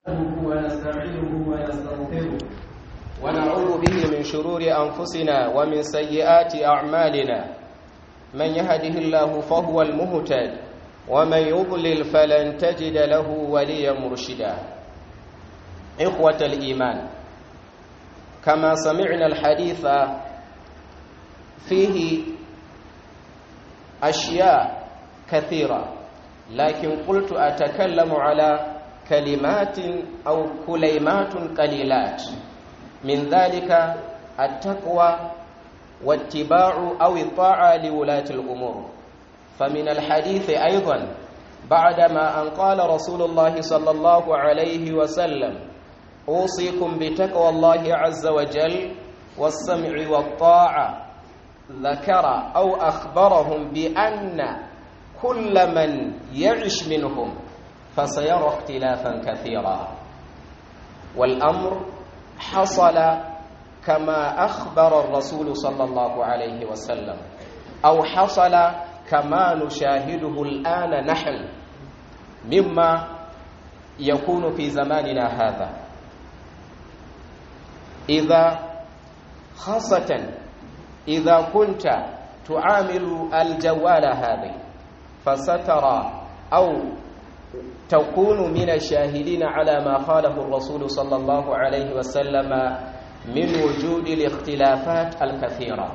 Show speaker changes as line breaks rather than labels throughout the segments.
ونستعينه ونستغفره
ونعوذ به من شرور أنفسنا ومن سيئات أعمالنا من يهده الله فهو المهتد ومن يضلل فلن تجد له وليا مرشدا إخوة الإيمان كما سمعنا الحديث فيه أشياء كثيرة لكن قلت أتكلم على كلمات أو كليمات قليلات من ذلك التقوى واتباع أو الطاعة لولاة الأمور فمن الحديث أيضا بعدما أن قال رسول الله صلى الله عليه وسلم أوصيكم بتقوى الله عز وجل والسمع والطاعة ذكر أو أخبرهم بأن كل من يعش منهم فسيرى اختلافا كثيرا والأمر حصل كما أخبر الرسول صلى الله عليه وسلم أو حصل كما نشاهده الآن نحن مما يكون في زماننا هذا إذا خاصة إذا كنت تعامل الجوال هذه فسترى أو تكون من الشاهدين على ما قاله الرسول صلى الله عليه وسلم من وجود الاختلافات الكثيرة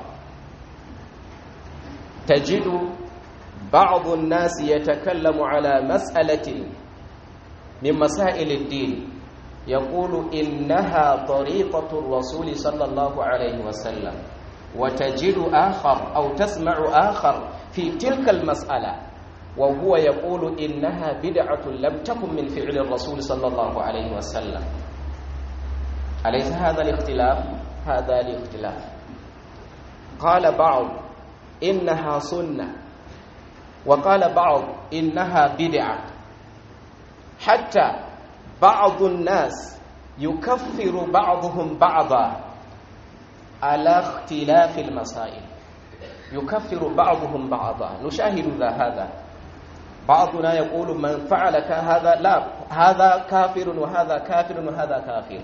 تجد بعض الناس يتكلم على مسألة من مسائل الدين يقول إنها طريقة الرسول صلى الله عليه وسلم وتجد آخر أو تسمع آخر في تلك المسألة وهو يقول إنها بدعة لم تكن من فعل الرسول صلى الله عليه وسلم أليس هذا الاختلاف؟ هذا الاختلاف قال بعض إنها سنة وقال بعض إنها بدعة حتى بعض الناس يكفر بعضهم بعضا على اختلاف المسائل يكفر بعضهم بعضا نشاهد ذا هذا بعضنا يقول من فعل هذا لا هذا كافر وهذا كافر وهذا كافر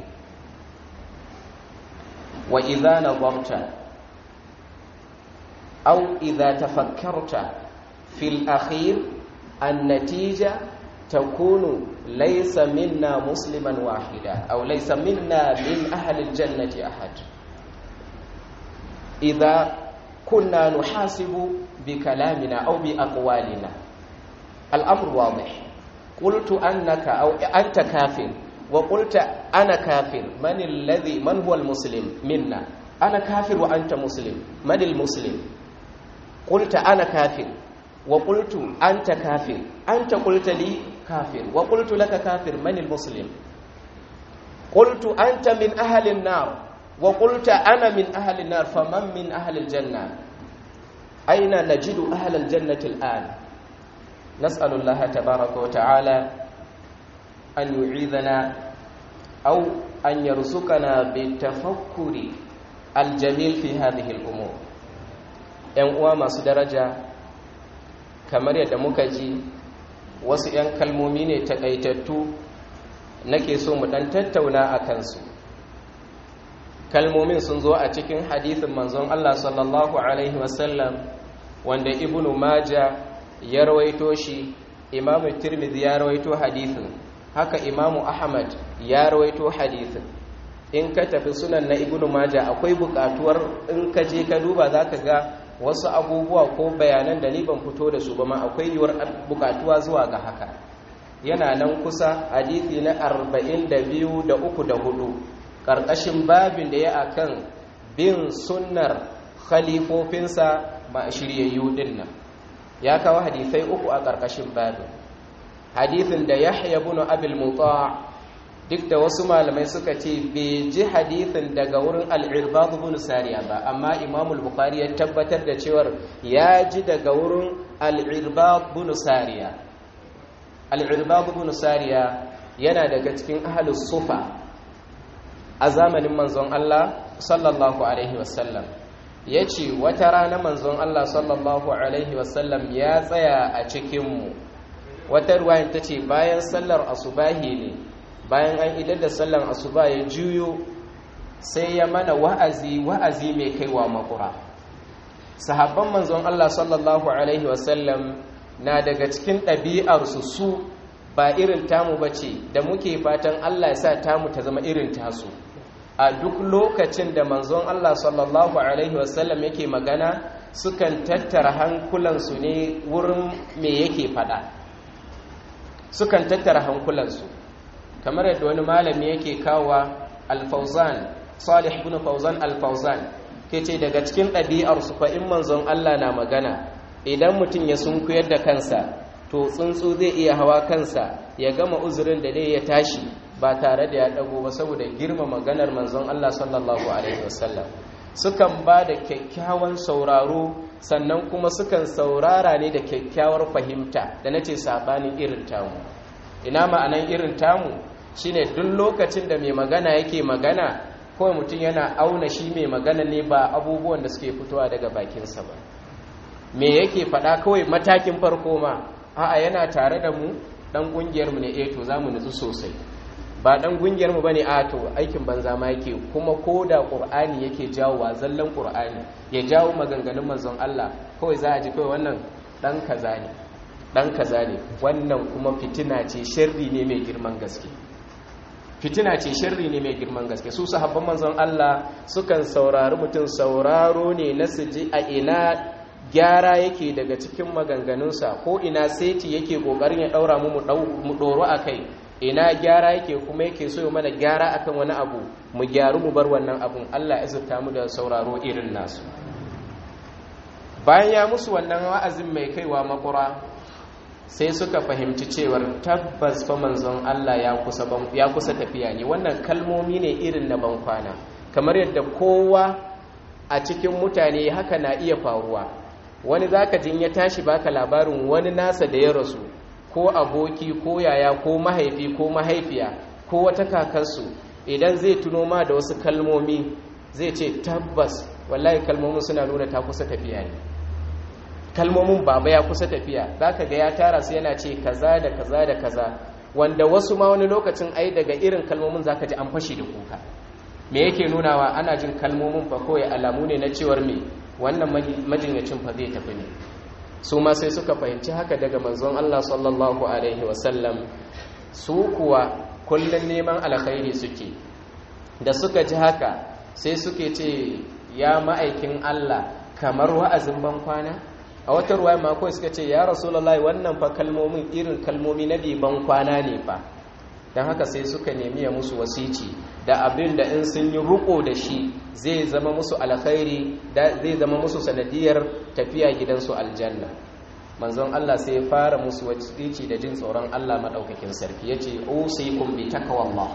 وإذا نظرت أو إذا تفكرت في الأخير النتيجة تكون ليس منا مسلما واحدا أو ليس منا من أهل الجنة أحد إذا كنا نحاسب بكلامنا أو بأقوالنا الأمر واضح قلت أنك أو أنت كافر وقلت أنا كافر من الذي من هو المسلم منا أنا كافر وأنت مسلم من المسلم قلت أنا كافر وقلت أنت كافر أنت قلت لي كافر وقلت لك كافر من المسلم قلت أنت من أهل النار وقلت أنا من أهل النار فمن من أهل الجنة أين نجد أهل الجنة الآن نسأل الله تبارك وتعالى أن يعيذنا أو أن يرزقنا بالتفكر الجميل في هذه الأمور ‘yan uwa masu daraja kamar yadda muka ji wasu ‘yan kalmomi ne takaitattu nake so mu ɗan tattauna a kansu kalmomin sun zo a cikin hadithin manzon Allah sallallahu Alaihi wasallam wanda ibnu maja ya rawaito shi imamu tirmidhi ya rawaito hadithin haka imamu ahmad ya rawaito hadithin in ka tafi sunan na ibnu maja akwai bukatuwar in ka je ka duba za ka ga wasu abubuwa ko bayanan da ni ban fito da su ba ma akwai yiwuwar bukatuwa zuwa ga haka yana nan kusa hadithi na arba'in da biyu da uku da hudu ƙarƙashin babin da ya akan bin sunnar khalifofinsa ma shiryayyu din nan ya kawo hadisai uku a ƙarƙashin babin hadithin da yahya ibn abil muta duk da wasu malamai suka ce bai ji hadithin daga wurin al-irbad ibn sariya ba amma imam al-bukhari ya tabbatar da cewar ya ji daga wurin al-irbad ibn sariya al-irbad ibn sariya yana daga cikin ahlus sufa a zamanin manzon Allah sallallahu alaihi wasallam ya ce wata rana manzon Allah sallallahu alaihi wasallam ya tsaya a cikinmu wata ruwayan ta ce bayan sallar asubahi ne bayan an idar da sallan asuba ya juyo sai ya mana wa'azi wa'azi mai kaiwa makura sahabban manzon Allah sallallahu alaihi wasallam na daga cikin ɗabi'arsu su ba irin tamu ba ce da muke fatan Allah ya sa tamu ta zama irin tasu a duk lokacin da manzon Allah sallallahu alaihi wasallam yake magana sukan tattara hankulansu ne wurin me yake fada sukan tattara hankulansu kamar yadda wani malami yake kawa alfauzan salih ibn fauzan alfauzan ke ce daga cikin ɗabi'arsu fa in manzon Allah na magana idan mutum ya sunkuyar da kansa to tsuntsu zai iya hawa kansa ya gama uzurin da dai ya tashi ba tare da ya dago ba saboda girma maganar manzon Allah sallallahu alaihi wasallam sukan ba da kyakkyawan sauraro sannan kuma sukan saurara ne da kyakkyawar fahimta da nace sabanin irin tamu ina ma'anan irin tamu shine duk lokacin da mai magana yake magana kawai mutum yana auna shi mai magana ne ba abubuwan da suke fitowa daga bakinsa ba me yake faɗa kawai matakin farko ma a'a yana tare da mu dan kungiyar mu ne eh to zamu nutsu sosai ba dan kungiyar mu bane a to aikin banza ma yake kuma koda qur'ani yake jawowa zallan qur'ani ya jawo maganganun manzon Allah kawai za a ji kawai wannan dan kaza ne dan kaza ne wannan kuma fitina ce sharri ne mai girman gaske fitina ce sharri ne mai girman gaske su sahabban manzon Allah sukan saurari mutum sauraro ne na su ji a ina gyara yake daga cikin maganganunsa ko ina seti yake kokarin ya daura mu mu doro akai ina gyara yake kuma yake so ya mana gyara akan wani abu mu gyaru mu bar wannan abun Allah ya zurta mu da sauraro irin nasu bayan ya musu wannan wa'azin mai kaiwa makura sai suka fahimci cewar tabbas fa manzon Allah ya kusa ya kusa tafiya ne wannan kalmomi ne irin na bankwana kamar yadda kowa a cikin mutane haka na iya faruwa wani zaka jin ya tashi baka labarin wani nasa da ya rasu ko aboki ko yaya ko mahaifi ko mahaifiya ko wata kakarsu idan zai tuno ma da wasu kalmomi zai ce tabbas wallahi kalmomin suna nuna ta kusa tafiya ne kalmomin baba ya kusa tafiya zaka ga ya tara su yana ce kaza da kaza da kaza wanda wasu ma wani lokacin ai daga irin kalmomin zaka ji an fashi da kuka me yake nunawa ana jin kalmomin fa kawai alamu ne na cewar me wannan majinyacin fa zai tafi ne su ma sai suka fahimci haka daga manzon Allah sallallahu alaihi wasallam su kuwa kullum neman alkhairi suke da suka ji haka sai suke ce ya ma'aikin Allah kamar wa'azin ban kwana a wata ruwa ma kawai suka ce ya rasulullahi wannan fa kalmomin irin kalmomi na ban kwana ne fa don haka sai suka nemi ya musu wasici da abin da in sun yi ruko da shi zai zama musu alkhairi zai zama musu sanadiyar tafiya gidansu aljanna manzon Allah sai ya fara musu wasici da jin tsoron Allah madaukakin sarki yace usikum bi taqwallah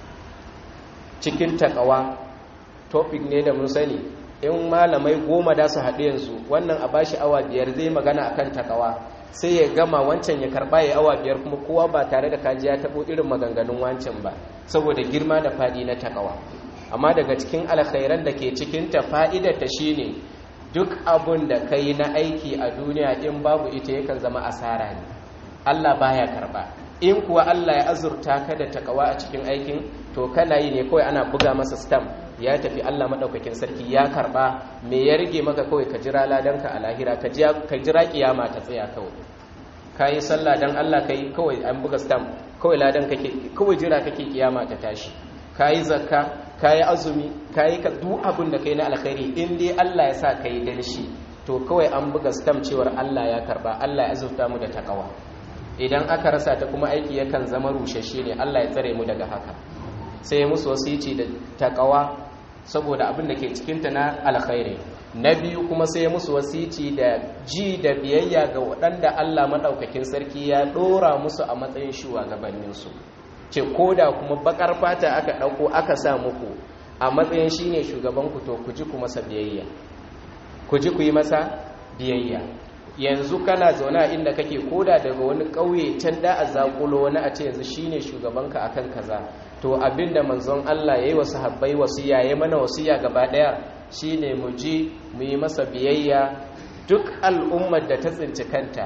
cikin takawa topic ne da mun sani in malamai goma da su haɗu yanzu wannan a bashi awa biyar zai magana akan takawa sai ya gama wancan ya karba ya awa biyar kuma kowa ba tare da kaji ya tabo irin maganganun wancan ba saboda girma da fadi na takawa amma daga cikin alkhairan da ke cikin ta fa'idar ta shine duk abun da kai na aiki a duniya in babu ita yakan zama asara ne Allah baya karba in kuwa Allah ya azurta ka da takawa a cikin aikin to kana yi ne kawai ana buga masa stamp ya tafi Allah madaukakin sarki ya karba me ya rige maka kawai ka jira ladanka a lahira ka jira kiyama ta tsaya kawai kayi sallah dan Allah kai kawai an buga stamp kawai ladan kake kawai jira kake kiyama ta tashi kayi zakka kayi azumi kayi ka duk abin da kai na alkhairi in dai Allah ya sa kai dan shi to kawai an buga stamp cewar Allah ya karba Allah ya azurta mu da takawa idan aka rasa ta kuma aiki yakan zama rushashe ne Allah ya tsare mu daga haka sai musu wasici da takawa saboda abin da ke cikinta na alkhairi na biyu kuma sai musu wasici da ji da biyayya ga waɗanda Allah maɗaukakin sarki ya ɗora musu a matsayin shugabanninsu ce ko da kuma bakar fata aka ɗauko aka sa muku a matsayin shi ne shugabanku to ku ji ku masa biyayya ku ji ku yi masa biyayya yanzu kana zaune a inda kake koda daga wani ƙauye can da a zaƙulo wani a ce yanzu shine shugabanka akan kaza to abinda manzon Allah yayi wa sahabbai wasiya yayi mana wasiya gaba daya shine mu ji mu yi masa biyayya duk al'ummar da ta tsinci kanta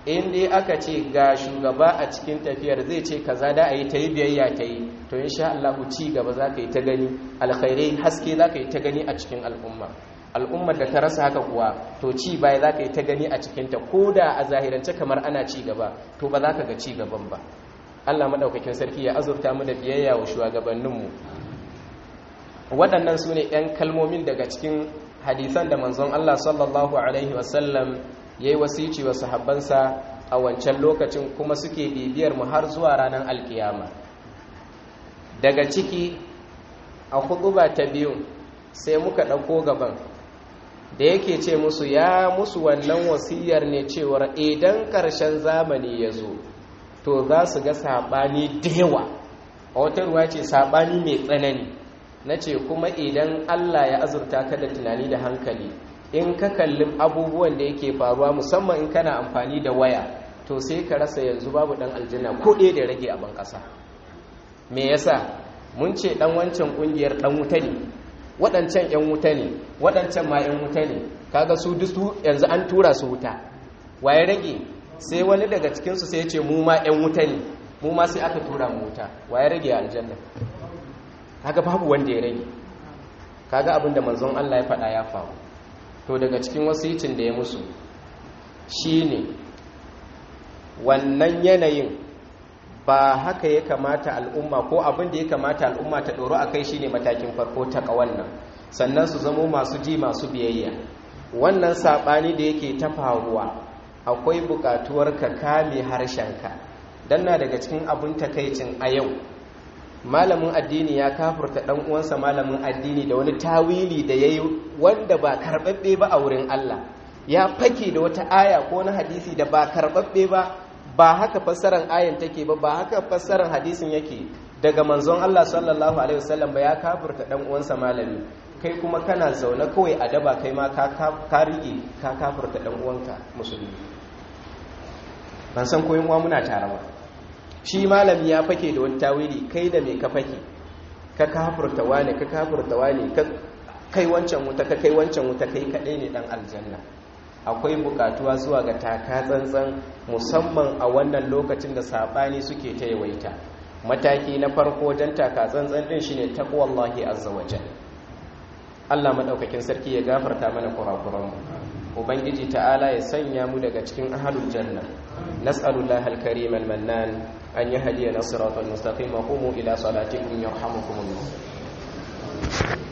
in dai aka ce ga shugaba a cikin tafiyar zai ce kaza da a yi ta yi biyayya ta yi to insha Allah ci gaba za ka yi ta gani alkhairai haske za ka yi ta gani a cikin al'umma al'ummar da ta rasa haka kuwa to ci baya za ka yi ta gani a cikinta ko da a zahirance kamar ana ci gaba to ba za ka ga ci gaban ba Allah maɗaukakin sarki ya azurta mu da biyayya wa shugabanninmu waɗannan su ne 'yan kalmomin daga cikin hadisan da manzon Allah sallallahu alaihi wasallam ya yi wasici wa sahabbansa a wancan lokacin kuma suke bibiyar mu har zuwa ranar alkiyama daga ciki a huɗuba ta biyu sai muka ɗauko gaban da yake ce musu ya musu wannan wasiyar ne cewar idan ƙarshen zamani ya zo to za su ga saɓani da yawa a wata ruwa ce saɓani mai tsanani na ce kuma idan allah ya azurta ka da tunani da hankali in ka kalli abubuwan da yake faruwa musamman in kana amfani da waya to sai ka rasa yanzu babu ɗan aljanna ko ɗaya da rage a ban ƙasa me yasa mun ce ɗan wancan ƙungiyar ɗan wuta ne waɗancan 'yan wuta ne waɗancan ma 'yan wuta ne kaga su dusu yanzu an tura su wuta waye rage sai wani daga cikinsu sai ya ce mu ma 'yan wuta ne mu ma sai aka tura mu wuta waye rage a aljanna kaga babu wanda ya rage kaga abin da manzon Allah ya faɗa ya faru to daga cikin wasicin da ya musu shine wannan yanayin ba haka ya kamata al'umma ko abin da ya kamata al'umma ta ɗoro a kai shine matakin farko ta ƙawannan sannan su zamo masu ji masu biyayya wannan saɓani da yake ta faruwa akwai buƙatuwar ka kame harshenka don na daga cikin abin takaicin a yau malamin addini ya kafurta ɗan uwansa malamin addini da wani tawili da ya yi wanda ba karɓaɓɓe ba a wurin Allah ya fake da wata aya ko na hadisi da ba karɓaɓɓe ba ba haka fassarar ayan take ba ba haka fassarar hadisin yake daga manzon Allah sallallahu alaihi wasallam ba ya kafirta dan uwansa malami kai kuma kana zaune kawai a daba kai ma ka ka rige ka kafirta dan uwanka musulmi ban san koyin uwa muna tare ba shi malami ya fake da wani tawili kai da me ka fake ka kafirta wane ka kafirta wane ka kai wancan wuta ka kai wancan wuta kai kadai ne dan aljanna akwai bukatuwa zuwa ga taka tsantsan musamman a wannan lokacin da sabani suke ta yawaita mataki na farko wajen taka tsantsan din shine taqwallahi azza wajal Allah madaukakin sarki ya gafarta mana kurakuran mu ubangiji ta'ala ya sanya mu daga cikin ahlul janna nas'alullahi al-karim al-mannan an yahdiyana siratal mustaqim wa qumu ila salatikum yarhamukumullah